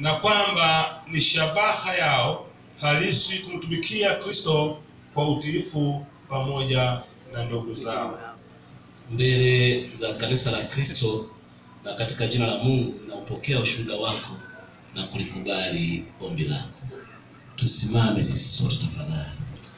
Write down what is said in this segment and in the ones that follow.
na kwamba ni shabaha yao halisi kumtumikia Kristo kwa utiifu pamoja na ndugu zao. mbele za kanisa la Kristo na katika jina la Mungu naupokea ushuhuda wako na kulikubali ombi lako. Tusimame sisi sote tafadhali.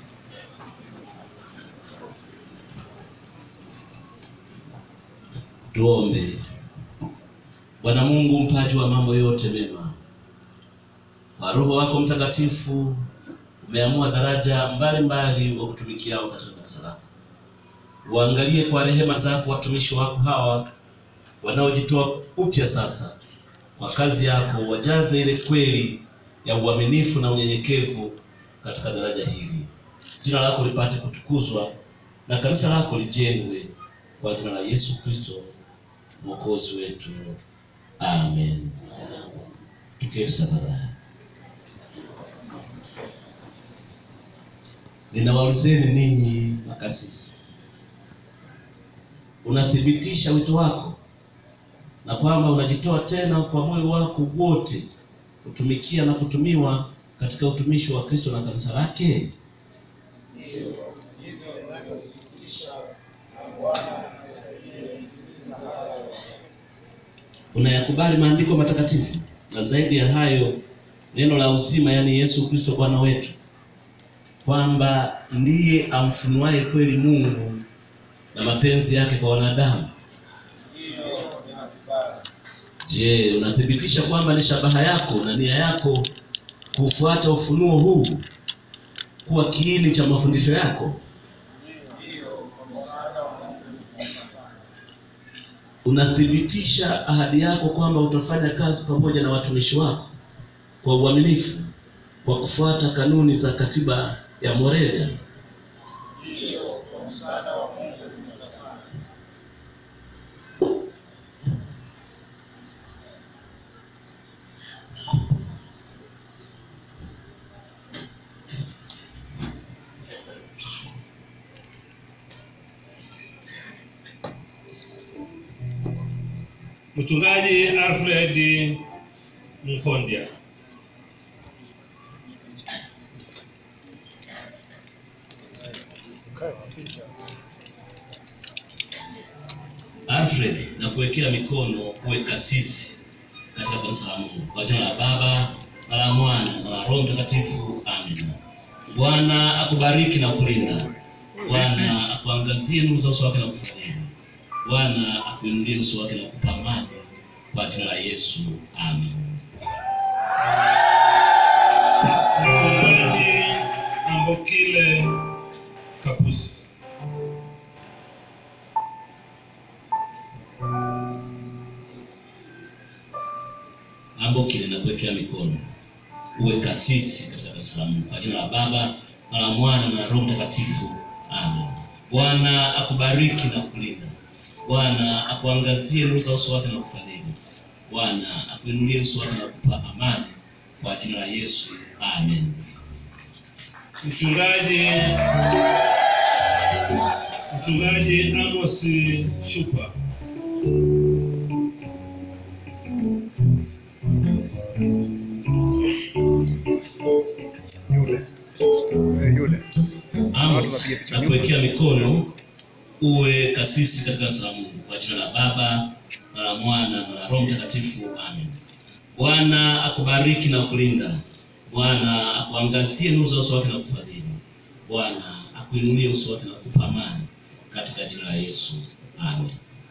Tuombe. Bwana Mungu mpaji wa mambo yote mema, kwa Roho wako Mtakatifu umeamua daraja mbalimbali wa kutumikiao katika kanisa lako uangalie kwa rehema zako watumishi wako hawa wanaojitoa upya sasa kwa kazi yako, wajaze ile kweli ya uaminifu na unyenyekevu katika daraja hili. Jina lako lipate kutukuzwa na kanisa lako lijengwe kwa jina la Yesu Kristo mwokozi wetu, amen. Tuketi tafadhali. Ninawaulizeni ninyi makasisi unathibitisha wito wako na kwamba unajitoa tena kwa moyo wako wote kutumikia na kutumiwa katika utumishi wa Kristo na kanisa lake? Unayakubali maandiko matakatifu na zaidi ya hayo neno la uzima, yaani Yesu Kristo Bwana wetu, kwamba ndiye amfunuaye kweli Mungu na mapenzi yake kwa wanadamu. Je, unathibitisha kwamba ni shabaha yako na nia yako kufuata ufunuo huu kuwa kiini cha mafundisho yako? Unathibitisha ahadi yako kwamba utafanya kazi pamoja na watumishi wako kwa uaminifu kwa kufuata kanuni za katiba ya Morelia? Mchungaji Alfred Mkondya. Alfred, na kuwekea mikono uwe kasisi katika kanisa la Mungu kwa jina la Baba na la Mwana na la Roho Mtakatifu, amen. Bwana akubariki na kulinda. Bwana akuangazie nuru za uso wake na kufadhili. Bwana akuinulie uso wake na kukupa amani kwa jina la Yesu, amen. Mchungaji Ambokile Kapusi. Ambokile na kuwekea mikono uwe kasisi katika kanisa la Mungu kwa jina la Baba na la Mwana na la Roho Mtakatifu, amen. Bwana akubariki na kulinda. Bwana akuangazie nuru za uso wake na kufadhili. Bwana akuinulie uso wake na kukupa amani kwa jina la Yesu, amen. Mchungaji Mchungaji Amos Shupa. Yule. Eh, yule. Amos na kuwekea mikono uwe kasisi katika kanisa la Mungu kwa jina la Baba na la Mwana na la Roho Mtakatifu, amen. Bwana akubariki na kulinda. Bwana akuangazie nuru za uso wake na kufadhili. Bwana akuinulie uso wake na kukupa amani katika jina la Yesu, amen.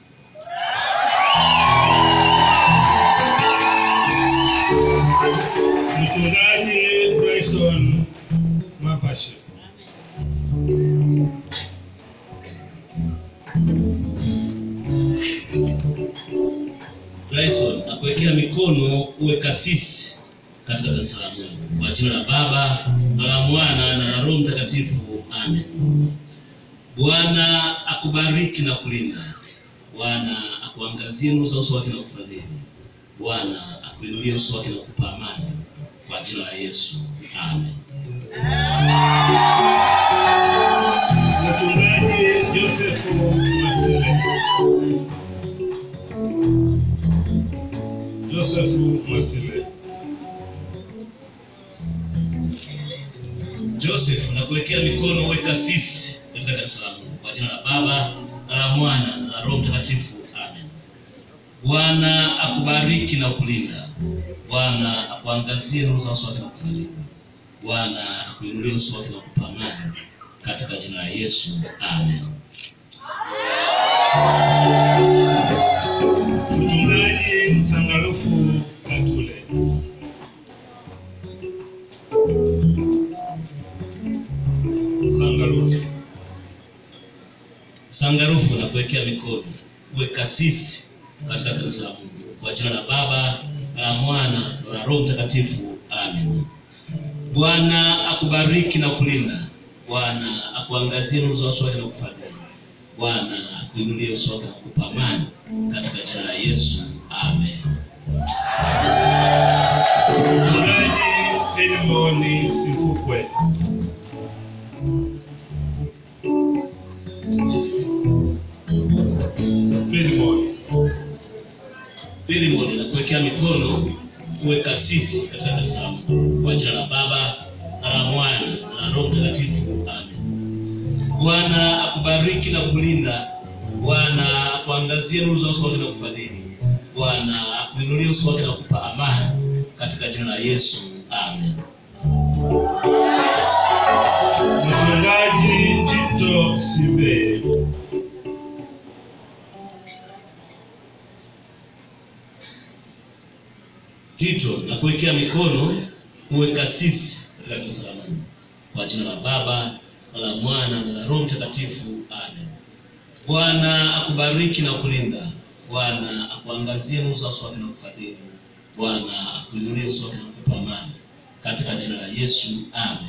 Mchungaji Bryson Mapashe. Bryson na kuwekea mikono uwe kasisi katika kanisa la Mungu kwa jina la Baba na la Mwana na la Roho Mtakatifu, amen. Bwana akubariki na kulinda. Bwana akuangazie nuru za uso wake na kufadhili. Bwana akuinulie uso wake na kukupa amani kwa jina la Yesu, amen. Mchungaji Joseph Masile. Joseph Masile. Joseph nakuwekea mikono uwe kasisi katika kanisa la Mungu kwa jina la Baba na la Mwana na la Roho Mtakatifu, amen. Bwana akubariki na kulinda. Bwana akuangazie nuru za uso wake na kufariji. Bwana akuinulie uso wake na kukupa amani, katika jina la Yesu, amen. Mchungaji Msangalufu Katule. Sangalufu. Sangarufu na kuwekea mikono uwe kasisi katika kanisa la Mungu kwa jina la Baba na la Mwana na la Roho Mtakatifu, amen. Bwana akubariki na kulinda. Bwana akuangazie nuru za uso wake na kufadhili. Bwana akuinulie uso wake na kukupa amani, katika jina la Yesu, amen. Mchungaji Filimoni Sifukwe. Filimoni. Filimoni na kuwekea mikono uwe kasisi katika kanisa la Mungu kwa jina la Baba na la Mwana na la Roho Mtakatifu, amen. Bwana akubariki na kulinda. Bwana akuangazie nuru za uso wake na kufadhili. Bwana akuinulie uso wake na kukupa amani, katika jina la Yesu, amen. Mchungaji Tito Sibe. Tito na kuwekea mikono uwe kasisi katika kanisa la Mungu kwa jina la Baba na la Mwana na la Roho Mtakatifu, amen. Bwana akubariki na kulinda. Bwana akuangazie nuru za uso wake na kufadhili. Bwana akuinulie uso wake na kukupa amani, katika jina la Yesu, amen.